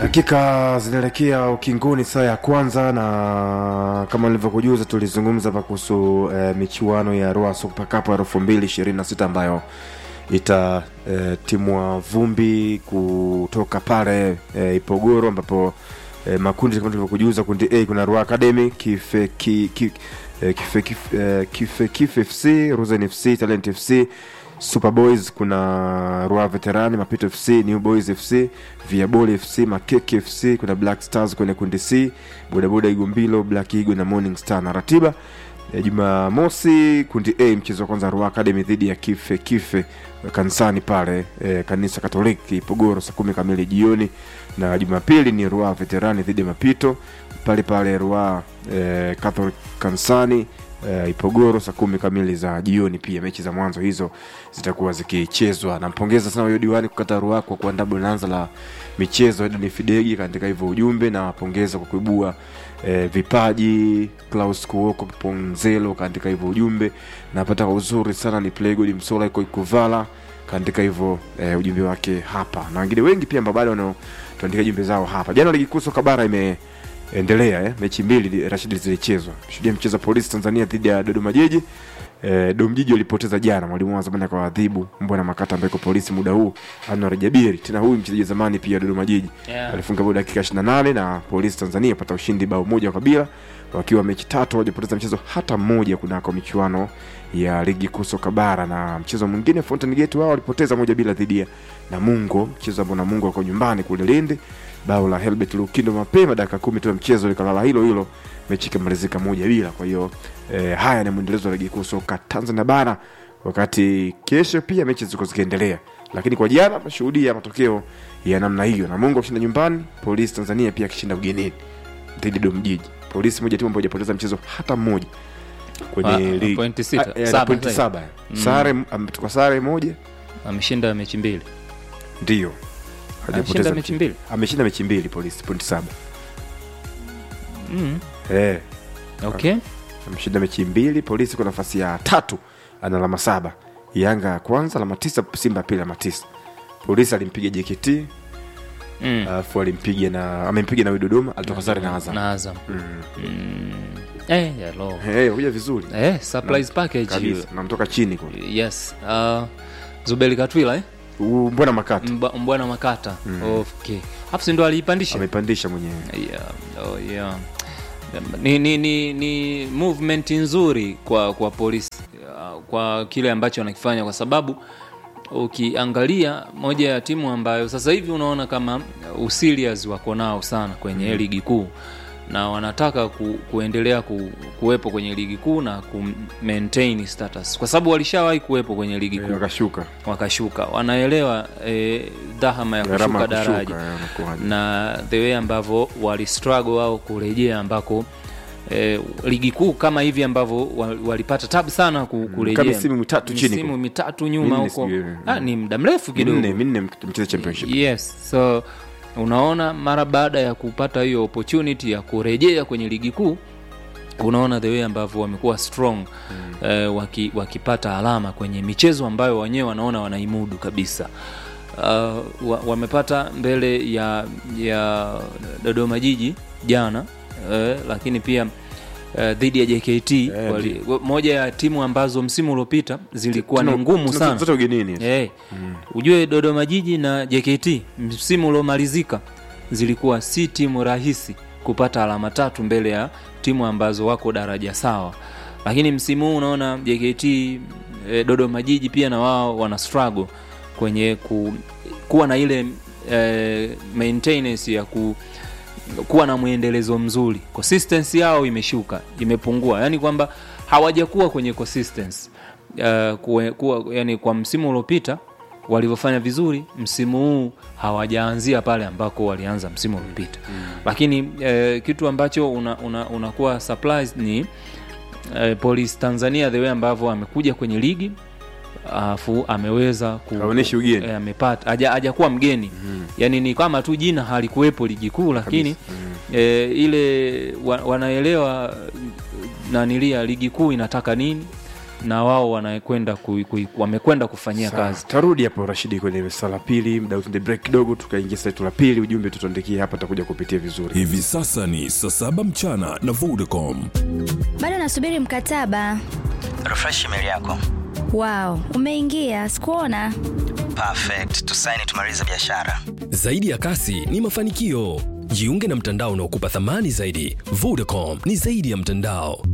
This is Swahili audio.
dakika zinaelekea ukingoni saa ya kwanza na kama nilivyokujuza tulizungumza hapa kuhusu eh, michuano ya Roa Super Cup ya elfu mbili ishirini na sita ambayo itatimwa eh, vumbi kutoka pale eh, Ipogoro ambapo eh, makundi kama tulivyokujuza, kundi A kuna Roa Academy, Kife, ki, ki, eh, Kife, Kife, eh, Kife, Kife FC, Ruzen FC, Talent FC Super Boys kuna Rua Veterani, Mapito FC, New Boys FC, Viaboli FC, Makeke FC, kuna Black Stars kwenye kundi C, Bodaboda Igumbilo, Black Eagle na Morning Star. Na ratiba ya Jumamosi kundi A, mchezo wa kwanza Rua Academy dhidi ya Kife Kife kanisani pale e, kanisa Katoliki Pogoro saa kumi kamili jioni, na Jumapili ni Rua Veterani dhidi ya Mapito pale pale Rua e, Catholic kanisani uh, Ipogoro saa kumi kamili za jioni. Pia mechi za mwanzo hizo zitakuwa zikichezwa. Nampongeza sana huyo diwani kukata ruha kwa kuandaa bonanza la michezo Edni Fidegi katika hivyo ujumbe, na wapongeza kwa kuibua eh, vipaji Klaus Kuoko Ponzelo katika hivyo ujumbe, napata kwa uzuri sana ni Playgod Msola iko Ikuvala kaandika hivyo eh, ujumbe wake hapa, na wengine wengi pia ambao bado wanaotuandika jumbe zao hapa. Jana ligi kuu soka bara ime endelea eh. Mechi mbili Rashid zilichezwa. Shuhudia mchezo Polisi Tanzania dhidi ya Dodoma Jiji. Eh, Domjiji walipoteza jana, mwalimu wa zamani kwa adhibu Mbwana Makata ambaye polisi muda huu Anwar Jabiri, tena huyu mchezaji zamani pia Dodoma Jiji Yeah. alifunga bao dakika 28 na Polisi Tanzania pata ushindi bao moja kwa bila, wakiwa mechi tatu hawajapoteza mchezo hata mmoja kunako michuano ya ligi kuu soka bara. Na mchezo mwingine Fountain Gate wao walipoteza moja bila dhidi ya Namungo, mchezo ambao Namungo wako nyumbani kule Lindi bao la Helbert Lukindo mapema dakika kumi tu ya mchezo likalala hilo hilo, mechi ikamalizika moja bila. Kwa hiyo eh, haya ni mwendelezo wa ligi kuu soka Tanzania bara, wakati kesho pia mechi ziko zikiendelea, lakini kwa jana tunashuhudia matokeo ya namna hiyo, Namungo akishinda nyumbani, Polisi Tanzania pia akishinda ugenini dhidi ya Domjiji. Polisi moja timu ambayo hajapoteza mchezo hata mmoja kwenye Ah, ligi pointi sita. Ah, eh, Saba pointi sasa. saba sare, ametoka sare moja ameshinda mechi mbili ndio ameshinda mechi mbili ameshinda mechi mbili Polisi pointi saba mm. eh okay ameshinda mechi mbili. Polisi kwa nafasi ya tatu ana alama saba, Yanga ya kwanza alama tisa, Simba ya pili alama tisa. Polisi alimpiga JKT mm. alafu alimpiga na amempiga na huyu Dodoma, alitoka sare na Azam. na Azam Mm. mm. eh, hello. Eh, kuja vizuri eh, surprise package kabisa, namtoka chini kwa yes uh, Zubeli Katwila eh? U- mbona Makata Mba- mbwana Makata okay hapo si ndo aliipandisha amepandisha mwenyewe yeah. Oh, yeah. Ni, ni, ni, ni movement nzuri kwa kwa polisi uh, kwa kile ambacho wanakifanya kwa sababu ukiangalia moja ya timu ambayo sasa hivi unaona kama userious wako nao sana kwenye mm. ligi kuu na wanataka ku, kuendelea ku, kuwepo kwenye ligi kuu na ku maintain status kwa sababu walishawahi kuwepo kwenye ligi Eh, kuu wakashuka wakashuka wanaelewa eh, dhahama ya gharama kushuka ya kushuka daraja eh, wanakuwa- na the way ambavyo wali struggle wao kurejea ambako eh, ligi kuu kama hivi ambavyo wa- walipata tabu sana ku- kurejea kama misimu mitatu chini misimu kwa- mitatu nyuma Minne huko sijui, ah, ni muda mrefu kidogo minne minne mcheza championship yes so unaona mara baada ya kupata hiyo opportunity ya kurejea kwenye ligi kuu unaona the way ambavyo wamekuwa strong mm. eh, waki, wakipata alama kwenye michezo ambayo wenyewe wanaona wanaimudu kabisa uh, wa, wamepata mbele ya ya Dodoma Jiji jana eh, lakini pia eh, dhidi ya JKT Eh, wali, moja ya timu ambazo msimu uliopita zilikuwa ni Tuna- ngumu tuna- sana zote ugenini hey, ujue Dodoma Jiji na JKT msimu uliomalizika zilikuwa si timu rahisi kupata alama tatu mbele ya timu ambazo wako daraja sawa, lakini msimu huu unaona JKT eh, Dodoma Jiji pia na wao wana struggle kwenye ku, kuwa na ile eh, maintenance ya ku, kuwa na mwendelezo mzuri. Consistency yao imeshuka, imepungua, yani kwamba hawajakuwa kwenye consistency uh, kuwa, kuwa, yani kwa msimu uliopita walivyofanya vizuri, msimu huu hawajaanzia pale ambako walianza msimu uliopita mm. Lakini eh, kitu ambacho unakuwa una, unakuwa surprised ni eh, Police Tanzania the way ambavyo amekuja kwenye ligi alafu ameweza ku, Haonyeshi ugeni. eh, amepata haja- hajakuwa mgeni mm. yani ni kama tu jina halikuwepo ligi kuu lakini eh, ile wa, wanaelewa nanilia ligi kuu inataka nini na wao wanakwenda ku, ku, wamekwenda kufanyia Sawa. kazi tarudi hapo rashidi kwenye sala pili mda tuende break kidogo tukaingia saa letu la pili ujumbe tutuandikie hapa takuja kupitia vizuri hivi sasa ni saa saba mchana na vodacom bado nasubiri mkataba refresh email yako wao umeingia sikuona perfect tusaini tumalize biashara Zaidi ya kasi ni mafanikio. Jiunge na mtandao unaokupa thamani zaidi. Vodacom ni zaidi ya mtandao.